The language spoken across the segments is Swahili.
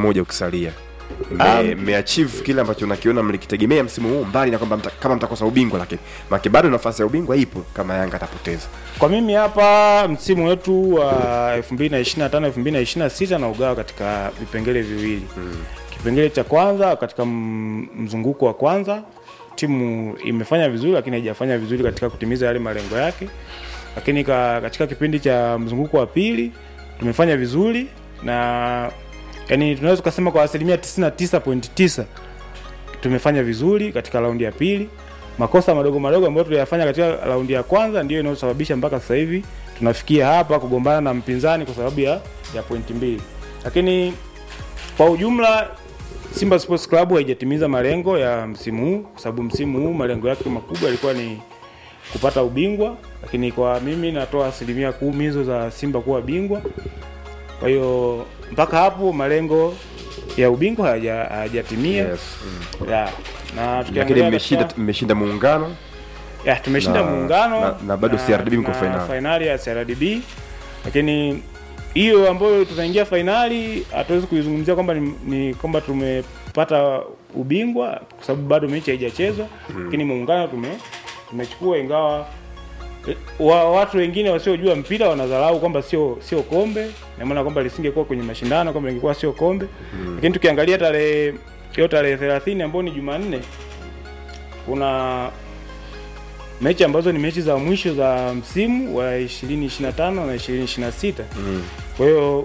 mmoja ukisalia Me- mmeachieve kile ambacho nakiona mlikitegemea msimu huu mbali na kwamba mta, kama mtakosa ubingwa lakini make bado nafasi ya ubingwa ipo kama yanga atapoteza Kwa mimi hapa msimu wetu wa 2025 2026 na ugawa katika vipengele viwili. Kipengele cha kwanza katika m- mzunguko wa kwanza timu imefanya vizuri, lakini haijafanya vizuri katika kutimiza yale malengo yake. Lakini ka, katika kipindi cha mzunguko wa pili tumefanya vizuri na yani tunaweza kusema kwa asilimia 99.9 tumefanya vizuri katika raundi ya pili. Makosa madogo madogo ambayo tuliyafanya katika raundi ya kwanza ndio inayosababisha mpaka sasa hivi tunafikia hapa kugombana na mpinzani kwa sababu ya, ya pointi mbili, lakini kwa ujumla Simba Sports Club haijatimiza malengo ya msimu huu, kwa sababu msimu huu malengo yake makubwa yalikuwa ni kupata ubingwa, lakini kwa mimi natoa asilimia kumi hizo za Simba kuwa bingwa. Kwa hiyo mpaka hapo malengo ya ubingwa hayaja- hayajatimia yes. ya na lakini tukiangalia mmeshinda katika- mmeshinda muungano ya tumeshinda na- muungano na- na bado CRDB mko na fainali. fainali ya CRDB, lakini hiyo ambayo tunaingia fainali hatuwezi kuizungumzia kwamba ni, ni kwamba tumepata ubingwa kwa sababu bado mechi haijachezwa, lakini muungano tume tumechukua, ingawa eh, wa, watu wengine wasiojua mpira wanadharau kwamba sio sio kombe, na maana kwamba lisingekuwa kwenye mashindano kwamba lingekuwa sio kombe, lakini tukiangalia tarehe hiyo tarehe 30 ambayo ni Jumanne kuna mechi ambazo ni mechi za mwisho za msimu wa 2025 na 2026. Kwa hiyo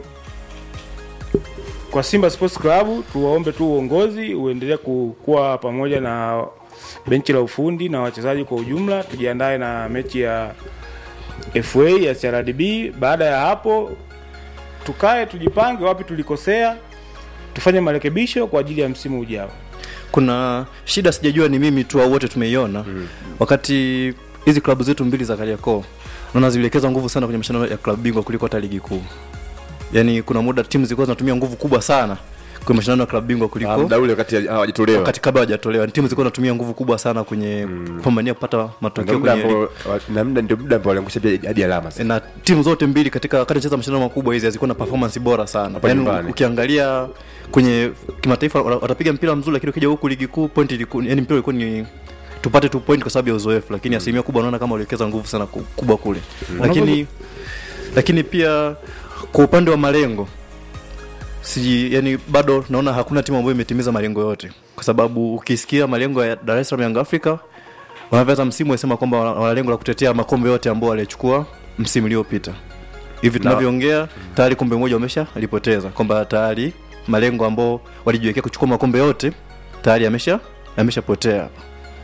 kwa Simba Sports Club tuwaombe tu uongozi uendelee ku- kuwa pamoja na benchi la ufundi na wachezaji kwa ujumla, tujiandae na mechi ya FA ya CRDB. Baada ya hapo tukae tujipange wapi tulikosea, tufanye marekebisho kwa ajili ya msimu ujao. kuna shida sijajua ni mimi tu au wote tumeiona wakati hizi klabu zetu mbili za Kariakoo naona ziliwekeza nguvu sana kwenye mashindano ya klabu bingwa kuliko hata ligi kuu. Yaani kuna muda timu zilikuwa zinatumia nguvu kubwa sana kwenye mashindano ya klabu bingwa Ah, kuliko muda ule wakati hawajatolewa wakati kabla hawajatolewa. Timu zilikuwa zinatumia nguvu kubwa sana kwenye kupambania kupata Ndio matokeo muda kwenye ligi. ambao- na muda ndio muda ambao waliangusha pia hadi alama sasa. na timu zote mbili katika wakati cheza mashindano makubwa hizi hazikuwa na performance bora sana. Hapa Yaani nyumbani. ukiangalia kwenye kimataifa wata- watapiga mpira mzuri, lakini ukija huku ligi kuu point ilikuwa yani mpira ulikuwa ni tupate tu point kwa sababu ya uzoefu, lakini asilimia kubwa naona kama waliwekeza nguvu sana ku- kubwa kule. Lakini lakini pia kwa upande wa malengo si yani bado naona hakuna timu ambayo imetimiza malengo yote, kwa sababu ukisikia malengo ya Dar es Salaam Young Africa wanavyoanza msimu wasema kwamba wana wana lengo la kutetea makombe yote ambao walichukua msimu uliopita. Hivi tunavyoongea tayari kombe moja wamesha lipoteza, kwamba tayari malengo ambao walijiwekea kuchukua makombe yote tayari yamesha yameshapotea hapa.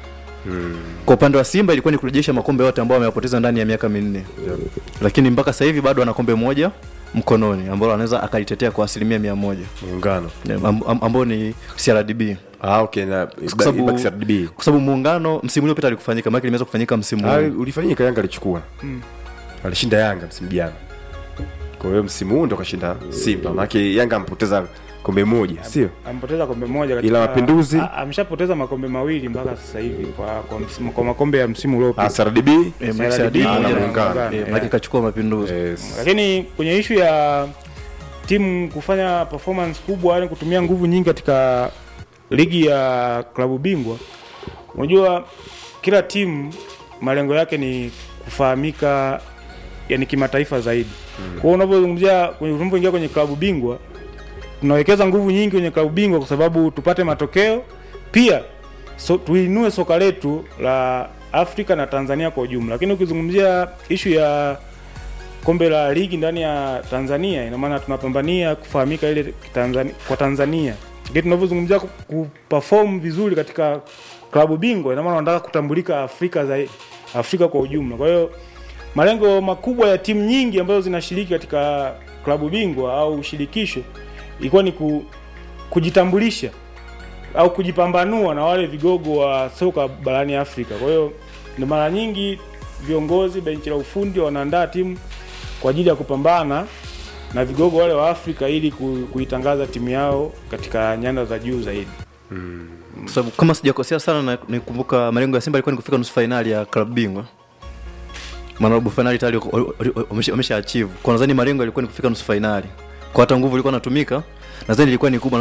Kwa upande wa Simba ilikuwa ni kurejesha makombe yote ambao wameyapoteza ndani ya miaka minne, lakini mpaka sasa hivi bado ana kombe moja mkononi ambalo anaweza akalitetea kwa asilimia mia moja muungano Am- am- ambao ni CRDB ah okay na Kwa sababu- ibaki CRDB kwa sababu muungano msimu uliopita alikufanyika, maana limeweza kufanyika msimu ah huu. ulifanyika Yanga alichukua alishinda Yanga msimu jana kwa hiyo msimu huu ndo kashinda Simba maana Yanga ampoteza kombe moja sio Ampoteza kombe moja Ila Mapinduzi? a- ameshapoteza makombe mawili mpaka sasa hivi kwa kwa, msimu, kwa makombe ya msimu ah uliopita. CRDB Eh, CRDB CRDB na pamoja na Muungano. Muungano. Eh, maana kachukua mapinduzi. yes Lakini kwenye ishu ya timu kufanya performance kubwa, yani kutumia nguvu nyingi katika ligi ya klabu bingwa, unajua kila timu malengo yake ni kufahamika yani kimataifa zaidi. Kwa hiyo unavyozungumzia kwenye unapoingia kwenye klabu bingwa tunawekeza nguvu nyingi kwenye klabu bingwa kwa sababu tupate matokeo, pia so, tuinue soka letu la Afrika na Tanzania kwa ujumla. Lakini ukizungumzia ishu ya kombe la ligi ndani ya Tanzania, ina maana tunapambania kufahamika ile Tanzania, kwa Tanzania. Lakini tunavyozungumzia ku- kuperform vizuri katika klabu bingwa, ina maana wanataka kutambulika Afrika zaidi, Afrika kwa ujumla. Kwa hiyo malengo makubwa ya timu nyingi ambazo zinashiriki katika klabu bingwa au shirikisho ilikuwa ni ku, kujitambulisha au kujipambanua na wale vigogo wa soka barani Afrika. Kwa hiyo ndio mara nyingi viongozi benchi la ufundi wanaandaa timu kwa ajili ya kupambana na vigogo wale wa Afrika ili ku- kuitangaza timu yao katika nyanda za juu zaidi. Kwa sababu kama sijakosea sana na nikumbuka malengo ya Simba ilikuwa ni kufika nusu fainali ya klabu bingwa. Maana robo fainali tayari wako- wamesha wamesha achieve. Kwa nadhani malengo yalikuwa ni kufika nusu fainali. Kwa hata nguvu ilikuwa inatumika, nadhani ilikuwa ni kubwa